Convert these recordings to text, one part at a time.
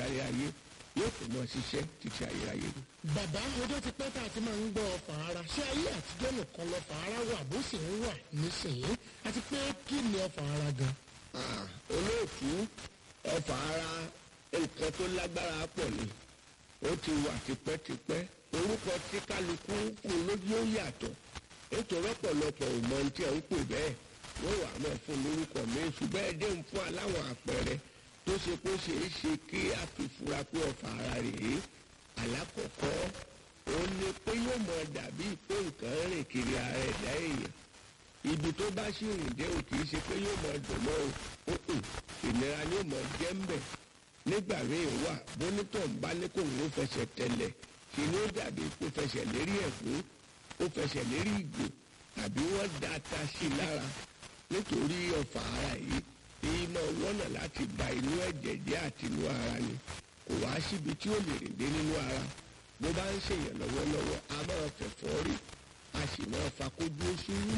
kárí ayé yóò tó mọ ṣiṣẹ́ títí ayérayé ni. bàbá ọjọ́ ti pẹ́ tá a ti máa ń gbọ́ ọfà ara ṣé ayé àtijọ́ nìkan lọ́fà ara wà bó sì ń wà nísìnyí àti pé kí ni ọfà ara gan. Ah, olóòtú ọfà ara nǹkan tó lágbára pọ̀ ni ó ti wà tipẹ́tipẹ́ orúkọ tí kálukú fún lójú ó yàtọ̀ nítorí ọ̀pọ̀lọpọ̀ ò mọ ohun tí ẹ̀ ń pè bẹ́ẹ̀ wọ́n wà á mọ̀ fún lórúkọ mi ṣùgbọ́n ẹ dé ń fún aláwọ̀ àpẹẹrẹ tó ṣe kó ṣe é ṣe kí a fi fura pé ọfà ara rèé alákọ̀ọ́kọ́ òun ni pé yóò mọ dàbí pé nǹkan rìn kiri ara ẹ̀dá èèyàn ibi tó bá sì rìn dé o kì í ṣe pé yóò mọ dùn mọ́ o òkùn ìnira ni yóò mọ jẹ́ ń bẹ̀ nígbà míì wà bónítọ̀ ń bá ní kò ń fẹsẹ̀ tẹ̀lẹ̀ kí ni ó dàbí kó fẹsẹ̀ lérí ẹ̀fún ó fẹsẹ̀ lérí ìgò tàbí wọ́n da ata sí i lára nítorí ọ̀fà ara yìí èyí máa wọ́nà láti ba inú ẹ̀jẹ̀ jẹ́ àti inú ara ni kò wá síbi tí ó lè rìn dé nínú ara bó bá ń ṣèyàn lọ́wọ́lọ́wọ́ a máa fẹ̀fọ́ rí a sì máa fakójú sùúrù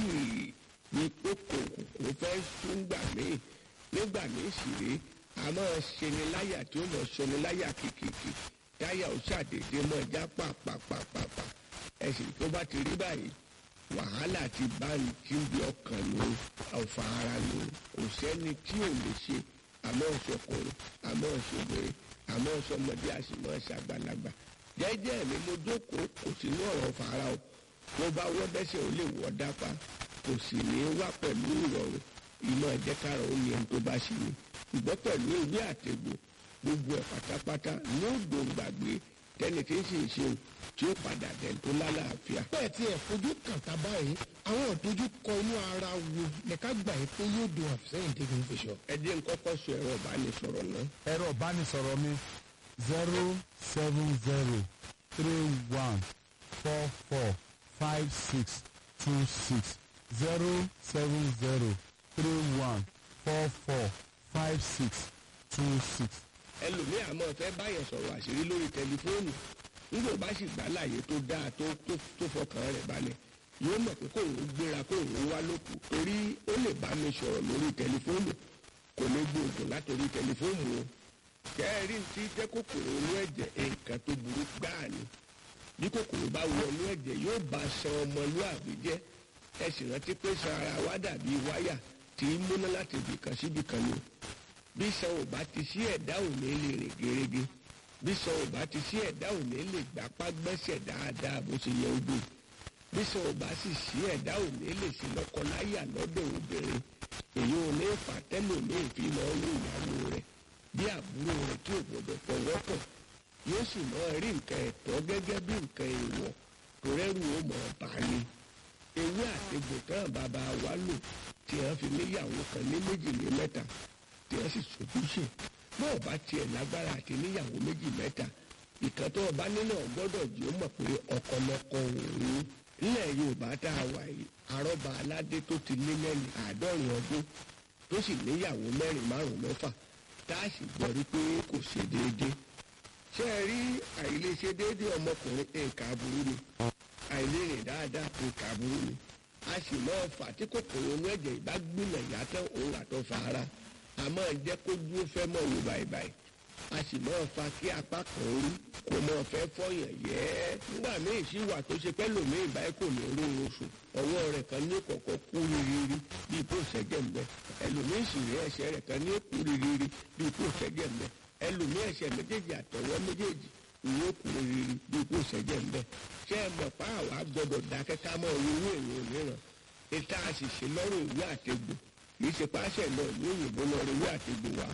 ní kókò kò fẹ́ sún gbà míì nígbà míì sì rí a máa ṣeni láyà tí ó mọ̀ ṣeni láyà kìkìkì táyà ó ṣàdédé mọ́ já pàpàpàpàpà ẹ̀sìn tó bá ti rí báyìí wàhálà ti bá ní tí ń bí ọkàn ló ọ̀fà ara ló kò sẹ́ni tí ò lè ṣe àmọ́ ọ̀ṣọ́kùnrin àmọ́ ọ̀ṣọ́bìnrin àmọ́ ọ̀ṣọ́mọdé àṣìmọ́ ṣàgbàlagbà jẹ́jẹ́ mi mo jókòó kò sí ní ọ̀rọ̀ ọ̀fà ara o mo bá wọ́ bẹ́sẹ̀ ó lè wọ́ dápá kò sì ní wá pẹ̀lú ìrọ̀rùn ìmọ̀ ẹ̀jẹ̀kára ó ní ẹni tó bá ṣe ni ìgbọ́ pẹ̀lú ìwé àtẹ̀gbò gbogbo ẹ̀ pátápátá ní ògbó gbàgbé tẹ́ni tí ń ṣe ìṣeun tí ó padà dẹ̀ tó lálàáfíà. bẹ́ẹ̀ tí ẹ̀ fojú kàn tá báyìí àwọn ìdojúkọ inú ara wo lẹ́ka gbà yín pé yóò dùn àfisẹ́yìn tẹ́gun fi sọ. ẹ jẹ́ n kọ́kọ́ sọ ẹ̀rọ ìbánisọ̀rọ̀ náà ẹ̀rọ ìbánisọ̀rọ̀ mi zero seven zero three one four four five six two six zero seven zero three one four four five six two six. ẹlòmíì àmọ́ fẹ́ báyẹn sọ̀rọ̀ àṣírí lórí tẹlifóònù nígbà bá sì gbà láàyè tó dáa tó tó tó fọkàn rẹ̀ balẹ̀ yóò mọ̀ pé kóun gbéra kóun wá lóko torí ó lè bá mi sọ̀rọ̀ lórí tẹlifóònù kò ní gbóògùn látòrí tẹlifóònù o kẹ́ẹ̀rí ti jẹ́ kòkòrò inú ẹ̀jẹ̀ nǹkan tó burú gbáà ni bí kòkòrò bá wọ inú ẹ̀jẹ̀ yóò bá san ọmọlúàbí jẹ́ ẹ sì rántí pé san ara wa dàbí wáyà tí í múná láti ibìkan síbìkan ni bí san ò bá ti sí ẹ̀dá ò ní lè rìn gerege bí san ò bá ti sí ẹ̀dá ò ní lè gbapá gbẹ́sẹ̀ dáadáa bó ṣe yẹ ojú bí san ò bá sì sí ẹ̀dá ò ní lè sí lọ́kọláyà lọ́dọ̀ obìnrin èyí ò ní fà tẹ́lòmíì fi lọ rí ìyàwó rẹ̀ bí àbúrò rẹ̀ tí ò gbọdọ̀ fọwọ́ pọ̀ yóò sì mọ rí nǹkan ẹ̀tọ́ gẹ́gẹ́ bí nǹkan èèwọ̀ tó rẹ́rù ó mọ̀ bá ní ewé àtegbò tán bàbá wa lò tí wọ́n fi níyàwó kan ní méjì ní mẹ́ta tí wọ́n sì sojúṣe bọ́ọ̀ bá tiẹ̀ lágbára àti níyàwó méjì mẹ́ta ìkan tó ọba nínú ọgbọ́dọ̀ jí ó mọ̀ pé ọkọlọkọ òun nílẹ̀ yorùbá tá a wà yìí àrọ́bà aládé tó ti lé lẹ́yìn àádọ́rin ọdún tó sì níyàwó mẹ́rin márùn-ún mẹ́fà tá a sì gbọ́ rí pé kò ṣe déédéé ṣé ẹ rí àìlèṣe déédéé ọmọkùnrin nǹkan aburú ni àìlérìn dáadáa nǹkan aburú ni a sì máa fà tí kòkòrò inú ẹ̀jẹ̀ ìbá gbìnà yàtọ̀ òun àtọ̀ fara a máa jẹ́ kó dúró fẹ́ mọ̀ wò báyìí a sì máa fa kí apá kan rí kò máa fẹ́ fọyàn yẹ́ nígbà míì sí wà tó ṣe pẹ́ lòmíì báyìí kò ní rí oṣù ọwọ́ rẹ̀ kan ní kọ̀kọ́ kú rírírí bíi kó ṣẹ́jẹ̀ ń bẹ ẹlòmíì sì rí ẹsẹ̀ rẹ̀ kan ní kú rírírí bíi kó ṣẹ́jẹ̀ ń bẹ ẹlòmíì ẹsẹ̀ méjèèjì àtọwọ́ méjèèjì ìwé kú rírírí bíi kó ṣẹ́jẹ̀ ń bẹ ṣé ẹ mọ̀ pa àwa gbọ́dọ̀ dákẹ́ ká mọ̀ owó ìwé mìíràn ìta àṣìṣe lọ́rùn ìwé àtegbò kì í ṣe páṣẹ náà ní òyìnbó lọ rí ìwé àtegbò wá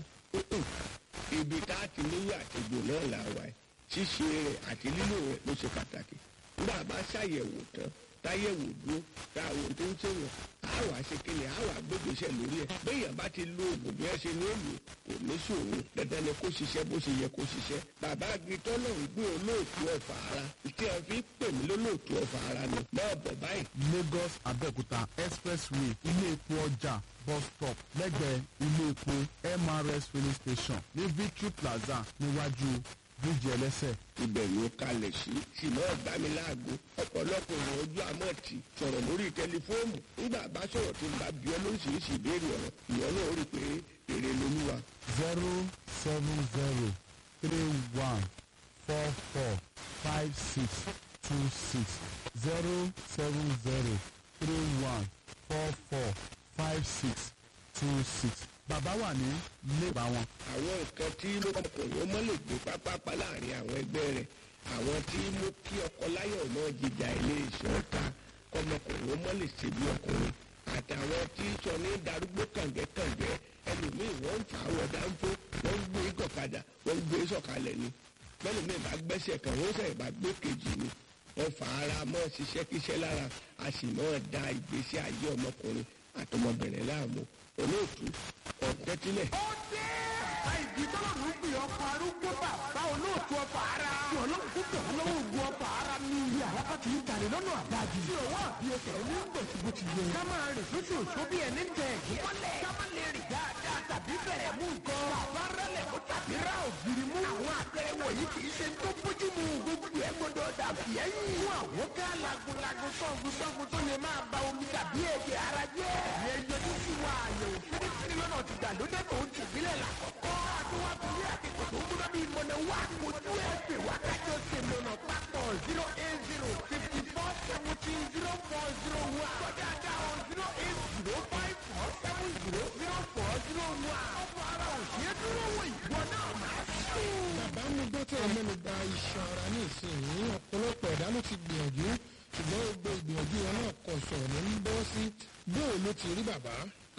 ibi tá a ti níwé àtegbò náà là wà ẹ́ ṣíṣe rẹ̀ àti lílò rẹ̀ ló ṣe pàtàkì nígbà bá ṣàyẹ̀wò tán táyẹ̀wò dúró táwọn tó ń ṣèwọ̀n á wà ṣe kíni á wà gbégbèsè lórí ẹ̀ béèyàn bá ti lo oògùn bí ẹ ṣe ní èlò kò ní ṣòro dandan ni kó ṣiṣẹ́ bó ṣe yẹ kó ṣiṣẹ́ bàbá agitọ́ náà ń gbé olóòtú ọ̀fà ara tí a fi pè mí lólóòtú ọ̀fà ara ni máa bọ̀ báyìí lagos abẹ́òkúta expressway ilé epo ọjà bus stop lẹ́gbẹ̀ẹ́ ilé epo mrs filling station ní victory plaza níwájú bíríìjì ẹlẹ́sẹ̀. ibẹ̀ ló kalẹ̀ sí ṣùgbọ́n ọ̀gbá mi láago ọ̀pọ̀lọpọ̀ èèyàn ojú àmọ́ ti sọ̀rọ̀ lórí tẹlifóònù nígbà bá sọ̀rọ̀ tó ń bá bí ọ lóríṣiríṣi ìbéèrè ọ̀rọ̀ ìwọ náà ó rí i pé èrè lolúwa zero seven zero three one four four five six two six zero seven zero three one four four five six two six bàbá wà ní ilé ìgbà wọn. àwọn nǹkan tí ló ọkùnrin ó mọ́ lè gbé pápápá láàrin àwọn ẹgbẹ́ rẹ̀ àwọn tí mú kí ọkọ láyọ̀ náà jíjà ilé iṣẹ́ ọ̀tá kọmọkùnrin ó mọ́ lè ṣe bí ọkùnrin àtàwọn tí sọ ní darúgbó kàǹgẹ́kàǹgẹ́ ẹlòmíì wọ́n ń fà á wọ̀ dáńfó wọ́n ń gbé gọ̀kadà wọ́n ń gbé sọ̀kalẹ̀ ni bẹ́lòmíì bá gbẹ́sẹ̀ kan wọ́n sẹ̀ bá gbé kejì ni wọ́n fà ara mọ́ ṣiṣẹ́ kíṣẹ́ lára a sì mọ́ da ìgbésí ayé ọmọkùnrin àtọmọbìnrin láàmú olóòtú ọ̀tẹ́tílẹ̀. ó dé. àìdí tọ́lọ́mù ń pè ọkọ̀ arúgbó bàbá olóòtú ọkọ̀ ara. tí ọlọ́run kó bẹ̀ wọ́n lọ́wọ́ ògùn ọkọ̀ ara ní ilé àlápá kì í tàlẹ̀ lọ́nà àdájì. tí òwò àbí ẹsẹ̀ ní gbèsè bó ti yẹ. ká máa rìn lóṣù òṣù bí ẹni tẹ̀ ẹ̀gún mọ́lẹ̀. ká má lè rìn dáadáa tàbí bẹ̀rẹ̀ mú nǹkan. bàbá rẹlẹ̀ mú tàbí rà ògiri mú. àwọn àpẹẹrẹ wọ̀nyí kì í ṣe tó bójú mu. gbogbo ẹ gbọdọ̀ dàbí ẹ̀yìn. fún àwọn ká lagunlagun sọ́gun sọ́gun tó lè máa ba omi tàbí ẹ̀jẹ̀ ara jẹ́. ìyẹn yọjú sí wa àyẹ̀wò fínífíní lọ́nà ti gbàlódé tó ń tìbílẹ̀ làkọ́kọ́. àdúrà torí àkẹ́kọ̀ọ́ tó ń gbọ́dọ̀ bí ìmọ̀nà wá. ojú ẹ̀ pè wá kájọ ṣe lọ́nà papọ̀ zero eight zero fifty four seventeen zero four zero one. sọ́jà dáhùn zero eight zero five four seven zero zero four zero one. ọ̀pọ̀ ara ò ṣe é dúró wò ìwọ náà máa sùn. bàbá mi gbọ́ tẹ̀ mẹ́nu bà iṣan ara ní ìsinyìí ọ̀pọ̀lọpọ̀ ẹ̀dá ló ti gbìyànjú ṣùgbọ́n gbogbo ìgbìyànjú wọn náà kọ̀ sọ̀rọ̀ ní bọ́ sí bóò ló ti rí bàbá.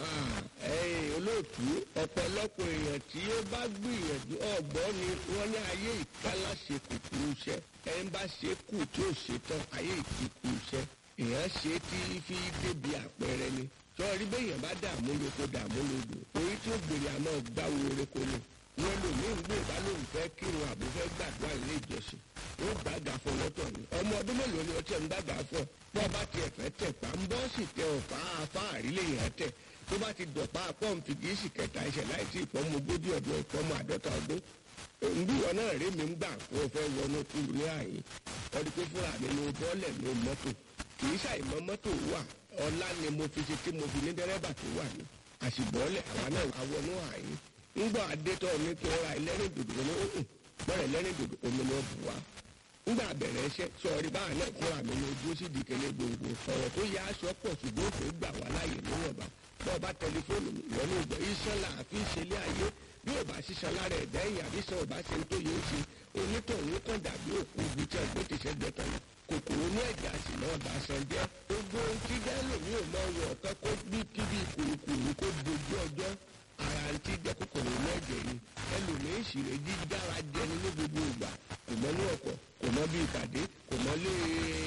ẹ̀yin olóòtú ọ̀pọ̀lọpọ̀ èèyàn tí ó bá gbìyànjú ọ̀gbọ́n ni wọ́n ní ayé ìkálá ṣe kùkù iṣẹ́ ẹni bá ṣe kù tí ó ṣe tán ayé ìkíkù iṣẹ́ èèyàn ṣe tí fi débi àpẹẹrẹ ni sọ́ọ́rí bẹ́yàn bá dààmú lóko dààmú lódò orí tí ó gbèrè àmọ́ gbáwo oreko ni wọn lò ní ìgbé ìbá lóun fẹ́ kírun àbò fẹ́ gbàdúrà ilé ìjọsìn ó gbàgà fún lọ́tọ̀ ni ọmọ ọdún mélòó ni ọtí ẹ̀ ń gbàgà fún ọ bọ́ ọba tiẹ̀ fẹ́ tẹ̀ pa ń bọ́ sì tẹ ọ̀fà afáàrí lèyìn ẹ̀ tẹ̀ tó bá ti dọ̀pá pọ́ǹpì kì í sì kẹta ẹsẹ̀ láì tí ìfọ́mọ ogójì ọdún ìfọ́mọ àádọ́ta ọdún nbíwọ náà rí mi ń gbà kó o fẹ́ wọnú kúlù ní àyè ọdún pé fúnra mi ni bọ́ọ̀lẹ̀ ní mọ́tò kì í ṣàìmọ́ mọ́tò wà ọlá ni mo fi ṣe tí mo fi ní dẹ́rẹ́bà tó wà ní àṣìbọ́ọ̀lẹ̀ àwa náà àwọnú àyè ńgbà adétọ́ mi kí n ra ẹlẹ́rìn dòdò ní òkun bọ́ọ̀rẹ̀ ẹlẹ́rìn dòdò omi ni ó bù wá ńgbà bẹ̀rẹ̀ iṣẹ́ sọ̀rí báà náà fúnra mi ní ojú sí dìkẹ́lẹ́ gbòǹgbò ọ̀rọ̀ tó yá aṣọ pọ̀ ṣùgbọ́n òfin gbà wá láàyè níwọ̀nba bọ́ọ̀ bá tẹlifóònù ìwọ́n ní ìgbọ́ iṣẹ́ là á fi ṣẹlẹ̀ ayé bí ò bá ṣiṣan lára ẹ̀dá ẹ̀yìn àbí sọ ò bá ṣe ń tó yẹ ó ṣe onítọ̀hún kàn dàbí òkú ibi tí ẹgbẹ́ ti ṣe gbẹ̀tàn lọ kòkòrò ní ẹ̀jẹ̀ àti náà bá ṣan jẹ́ gbogbo ohun tí gẹ́lò mi ò mọ wọ̀ ọ̀kan kó bí kíbi kùrùkùrù kó dojú ọjọ́ ara ń tí jẹ́ kòkòrò ní ẹ̀jẹ̀ ni ẹlòmíín sì rè dídára jẹni ní gbogbo ìgbà kò mọ ní ọkọ̀ kò mọ bí ìpàdé kò mọ lé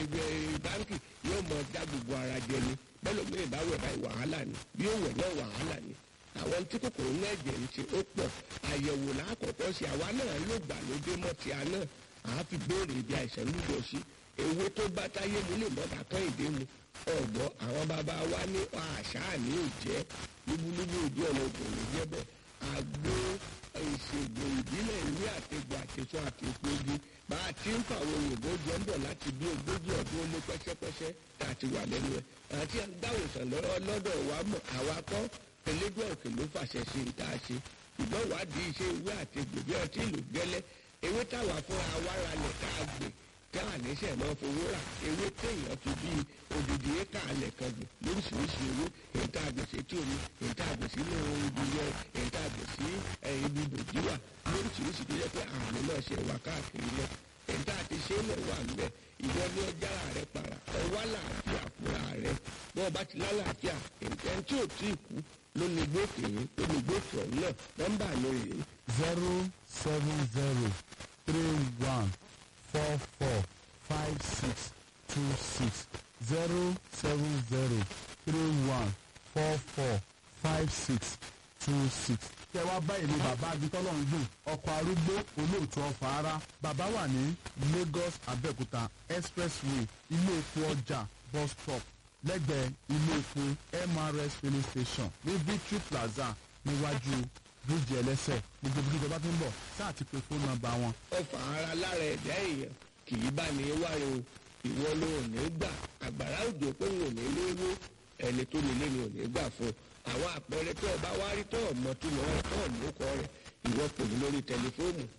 báńkì yóò mọ dá gbogbo ara jẹni bẹ́lòmíín bá wẹ̀ báyìí wàhálà ni bí ó wẹ̀ náà wàhálà ni àwọn tí kòkòrò ní ẹ̀jẹ̀ ń ṣe ó pọ̀ àyẹ̀wò lákọ̀ọ́kọ́ sí àwa náà ló gbà lóde mọ́ ti àná àá fi béèrè ibi àìsàn lúgọ sí ewé tó bá táyé mu lè mọ́ta tán ìdè mu ọ̀gbọ́ àwọn bàbá wa ní àṣà ní òjẹ́ lúbúlúbú ojú ọ̀nà òkòrò jẹ́ bẹ́ẹ̀ àgbo ìṣègùn ìbílẹ̀ ìwé àtẹ̀gbọ̀ àtẹ̀sọ àtẹ̀pẹ́gi bá a ti ń fàwọn òyìnbó jọ ń bọ̀ láti bí ogójì ọdún ó lé pẹ́sẹ́pẹ́sẹ́ tá a ti wà lẹ́nu ẹ̀ àti àgbáwòsàn lọ́dọ̀ wa mọ̀ àwa kọ́ elégbé òkè ló fàṣẹ sí ní tá a ṣe ìgbọ́n wádìí iṣẹ́ ìwé àti gbòbí ọtí ìlú gẹ́lẹ́ ewé táwa fúnra wa ra lẹ̀ tá a gbè tá a níṣẹ́ náà fowó rà ewé téèyàn fi bí odidi éka alẹ̀ kan gbè lóríṣiríṣi ewé èyí tá a gbè sí tí omi èyí tá a gbè sí inú ibi yẹ èyí tá a gbè sí ibi bòjúwà lóríṣiríṣi tó yẹ pé àmì náà ṣe wà káàkiri náà èyí tá a ti ṣe é lẹ̀ wà ń bẹ̀ ìwọ ní ọjà rẹ para ọwọ́ àlàáfíà fúnra rẹ bọ́ọ̀ bá ti lálàáfíà nǹkan tí ò tí ì kú lónìí gbòkè yìí lónìí gbòkè ọ̀hún náà nọ́mbà mi rèé zero seven zero three one four four five six two six zero seven zero three one four four five six two six. kẹ wá bá èmi bàbá abitọ́lọ́run dùn ọkọ̀ arúgbó olóòtú ọ̀fà ara bàbá wà ní Lagos Abẹ́òkúta expressway ilé epo ọjà bus stop lẹ́gbẹ̀ẹ́ ilé epo MRS filling station ní Victory Plaza níwájú bíríìjì ẹlẹ́sẹ̀ gbogbo bí ìjọba tó ń bọ̀ sáà ti pe fóònù nọ́mbà wọn. ọfà ara lára ẹ̀dá èèyàn kì í bá ní wáyé o ìwọ ló ò ní gbà àgbàrá òjò pé òun ò ní léwó ẹni tó nílé ni ò ní gbà fún àwọn àpẹẹrẹ tó o bá wá rí tó o mọ tó lọ rẹ tó o mú kọ rẹ ìwọ pè mí lórí tẹlifóònù